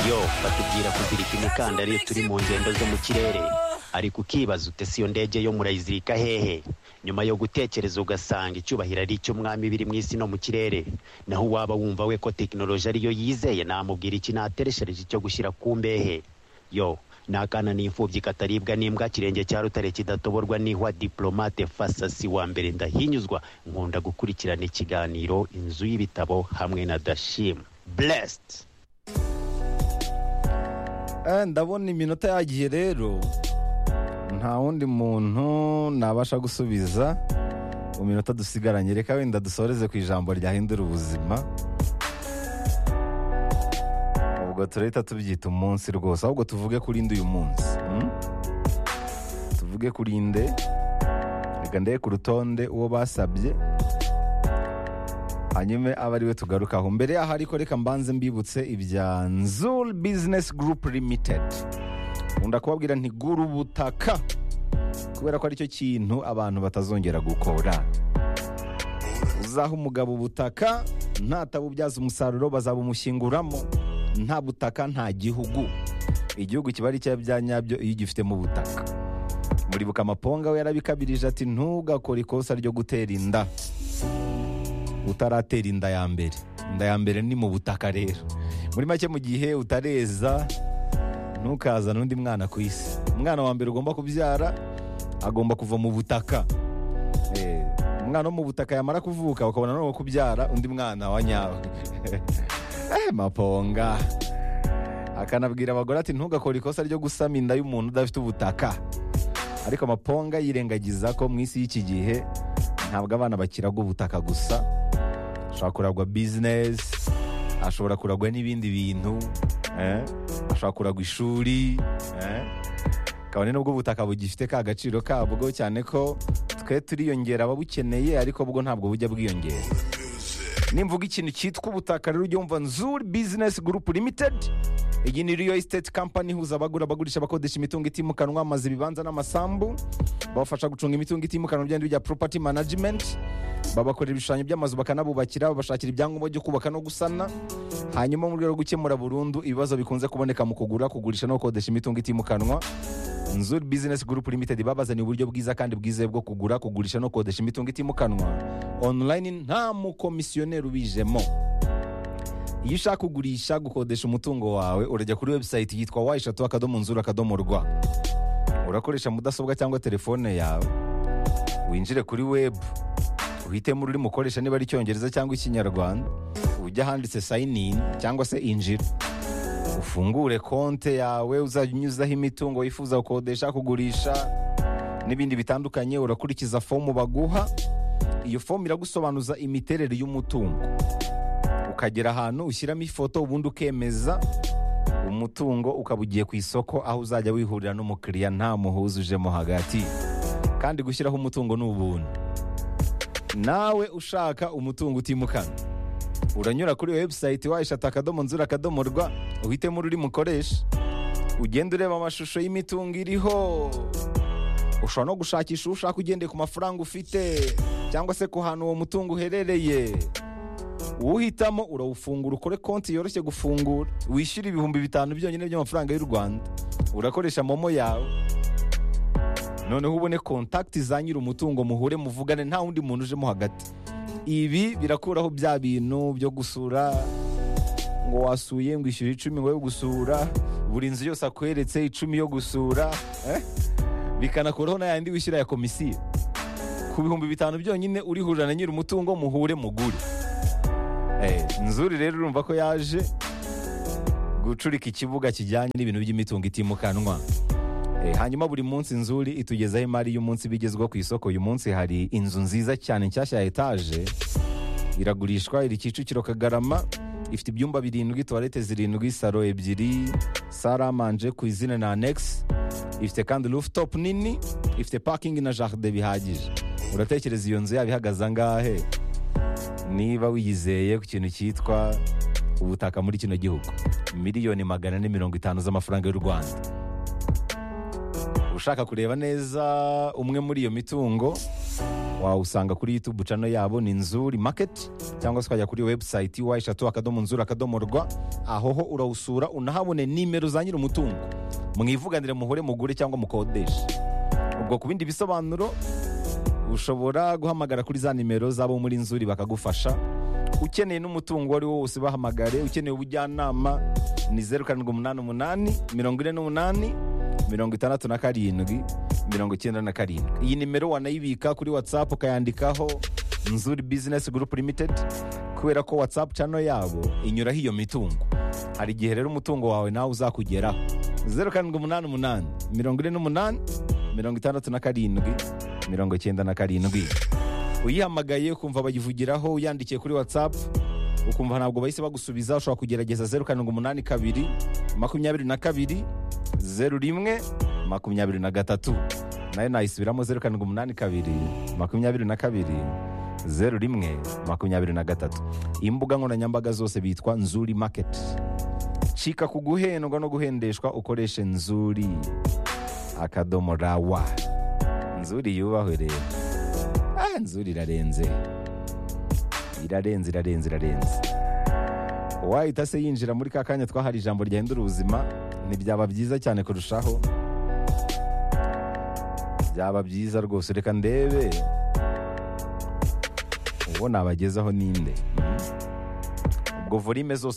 yo batubwira kuzirika imikandara iyo turi mu ngendo zo mu kirere ariko ukibaza ute si iyo ndege yo murayizirika hehe nyuma yo gutekereza ugasanga icyubahiro ari icy'umwami biri mu isi no mu kirere naho uwaba wumva we ko tekinoloji ariyo yizeye namubwira iki natereshereje icyo gushyira ku mbehe yo nakana n'imfubyi kataribwa n'imbwa kirenge cya rutare kidatoborwa n'ihwa diplomate fasasi wa mbere ndahinyuzwa nkunda gukurikirana ikiganiro inzu y'ibitabo hamwe na dashim blessed Eh, ndabona iminota yagiye rero nta wundi muntu nabasha gusubiza mu minota dusigaranye reka wenda dusoreze ku ijambo ryahindura ubuzima ubwo turahita tubyita umunsi rwose ahubwo tuvuge kuri nde uyu munsi hmm? tuvuge kuri nde reka ndebe ku rutonde uwo basabye hanyuma abe ari we tugarukaho mbere yaho ariko reka mbanze mbibutse ibya nzul bizinesi gurupu limitedi nkunda kubabwira nti gura ubutaka kubera ko aricyo kintu abantu batazongera gukora uzaha umugabo ubutaka ntatabubyaza umusaruro bazabumushyinguramo nta butaka nta gihugu igihugu kiba ari icya bya nyabyo iyo ugifitemo ubutaka muribuka amaponga we yarabikabirije ati ntugakore ikosa ryo gutera inda utaratera inda ya mbere inda ya mbere ni mu butaka rero muri make mu gihe utareza ntukazane undi mwana ku isi umwana wa mbere ugomba kubyara agomba kuva mu butaka Eh, umwana wo mu butaka yamara kuvuka ukabona noneho kubyara undi mwana wa nyawe Eh, maponga akanabwira abagore ati ntugakore ikosa ryo gusama inda y'umuntu udafite ubutaka ariko amaponga yirengagiza ko mu isi y'iki gihe ntabwo abana bakiraga ubutaka gusa ashobora kuragwa bizinesi ashobora kuragwa n'ibindi bintu eh, ashobora kuragwa ishuri eh. kabone n'ubwo ubutaka bugifite ka gaciro kabwo cyane ko twe turiyongera ababukeneye ariko bwo ntabwo bujya bwiyongera nimvuga ikintu cyitwa ubutaka rero ujya wumva nzuri bizinesi gurupu limitedi iyi ni riyo esiteti kampani ihuza abagura abagurisha abakodesha imitungo itimukanwa amazu ibibanza n'amasambu babafasha gucunga imitungo itimukanwa byandi bya poropati manajimenti babakorera ibishushanyo by'amazu bakanabubakira babashakira ibyangombwa byo kubaka no gusana hanyuma mu rwego rwo gukemura burundu ibibazo bikunze kuboneka mu kugura kugurisha no gukodesha imitungo itimukanwa nzuri bizinesi gurupu limitedi babazaniye uburyo bwiza kandi bwizewe bwo kugura kugurisha no gukodesha imitungo itimukanwa onurayini nta mukomisiyoneri ubijemo iyo ushaka kugurisha gukodesha umutungo wawe urajya kuri webusayiti yitwa wa eshatu akadomo nzura akadomo rwa urakoresha mudasobwa cyangwa telefone yawe winjire kuri webu uhitemo ururimi ukoresha niba ari icyongereza cyangwa ikinyarwanda ujye ahanditse sayini ini cyangwa se injira ufungure konte yawe uzajya unyuzaho imitungo wifuza gukodesha kugurisha n'ibindi bitandukanye urakurikiza fomu baguha iyo fomu iragusobanuza imiterere y'umutungo ukagera ahantu ushyiramo ifoto ubundi ukemeza umutungo ukaba ugiye ku isoko aho uzajya wihurira n'umukiriya nta muhuza ujemo hagati kandi gushyiraho umutungo ni ubuntu nawe ushaka umutungo utimukana uranyura kuri webusayiti wayishata akadomo nzura akadomo rwa uhitemo ururimi ukoresha ugenda ureba amashusho y'imitungo iriho ushobora no gushakisha uwo ushaka ugendeye ku mafaranga ufite cyangwa se ku hantu uwo mutungo uherereye uhitamo urawufungura ukore konti yoroshye gufungura wishyure ibihumbi bitanu byonyine by'amafaranga y'u rwanda urakoresha momo yawe noneho ubone kontakiti za nyiri umutungo muhure muvugane nta wundi muntu ujemo hagati ibi birakuraho bya bintu byo gusura ngo wasuye ngo ishyure icumi ngo yo gusura buri nzu yose akweretse icumi yo gusura eh? bikanakuraho n'ayandi wishyura ya komisiyo ku bihumbi bitanu byonyine urihurira na nyiri umutungo muhure mugure Eh, nzuri rero urumva ko yaje gucurika ikibuga kijyanye n'ibintu by'imitungo itimukanwa Eh, hanyuma buri munsi nzuri itugezaho imari y'umunsi bigezweho ku isoko uyu munsi hari inzu nziza cyane nshyashya ya etaje iragurishwa iri kicukiro kagarama ifite ibyumba birindwi tuwarete zirindwi saro ebyiri saramanje ku izina na anegisi ifite kandi rufutopu nini ifite pakingi na jaride bihagije uratekereza iyo nzu yaba ihagaze angahe niba wiyizeye ku kintu cyitwa ubutaka muri kino gihugu miliyoni magana ane mirongo itanu z'amafaranga y'u rwanda ushaka kureba neza umwe muri iyo mitungo wawusanga kuri youtube cano yabo ni nzuri maketi cyangwa se ukajya kuri webusayiti wa eshatu akadomo nzuri akadomo rwa ahoho urawusura unahabone nimero za nyir'umutungo mwivuganire muhure mugure cyangwa mukodeshe ubwo ku bindi bisobanuro ushobora guhamagara kuri za nimero z'abo muri nzuri bakagufasha ukeneye n'umutungo uwo ari wo wose bahamagare ukeneye ubujyanama ni zeru karindwi umunani umunani mirongo ine n'umunani mirongo itandatu na karindwi mirongo icyenda na karindwi iyi nimero wanayibika kuri watsapu ukayandikaho nzuri bizinesi gurupu limitedi kubera ko watsapu cano yabo inyuraho iyo mitungo hari igihe rero umutungo wawe nawe uzakugeraho zeru karindwi umunani umunani mirongo ine n'umunani mirongo itandatu na karindwi mirongo icyenda na karindwi uyihamagaye ukumva bayivugiraho uyandikiye kuri watsapu ukumva ntabwo bahise bagusubiza ushobora kugerageza zeru karindwi umunani kabiri makumyabiri na kabiri zeru rimwe makumyabiri na gatatu nayo nayisubiramo zeru karindwi umunani kabiri makumyabiri na kabiri zeru rimwe makumyabiri na gatatu imbuga nkoranyambaga zose bitwa nzuri maketi cika ku guhendwa no guhendeshwa ukoreshe nzuri akadomo rawa nzuri yubahwe rero ah nzuri irarenze irarenze irarenze irarenze uwahita se yinjira muri ka kanya twahari ijambo ryahindura ubuzima ntibyaba byiza cyane kurushaho byaba byiza rwose reka ndebe uwo nabagezaho ninde ubwo volume zose